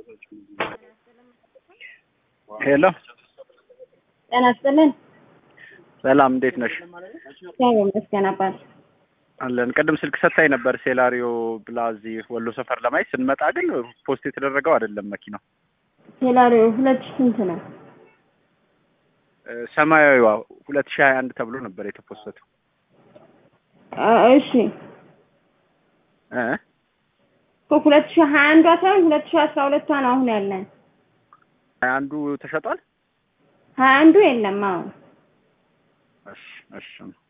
ሄሎ ጤና ይስጥልን። ሰላም፣ እንዴት ነሽ? እግዚአብሔር ይመስገን አባት። አለን። ቅድም ስልክ ሰታኝ ነበር ሴላሪዮ ብላ እዚህ ወሎ ሰፈር ለማየት ስንመጣ ግን ፖስት የተደረገው አይደለም መኪናው። ሴላሪዮ ሁለት ሺህ ስንት ነው? እ፣ ሰማያዊዋ ሁለት ሺህ ሀያ አንድ ተብሎ ነበር የተፖሰተው አ፣ እሺ እ እኮ ሁለት ሺህ ሀያ አንዷ ሳይሆን ሁለት ሺህ አስራ ሁለቷ ነው አሁን ያለን። ሀያ አንዱ ተሸጧል። ሀያ አንዱ የለም። አዎ እሺ እሺ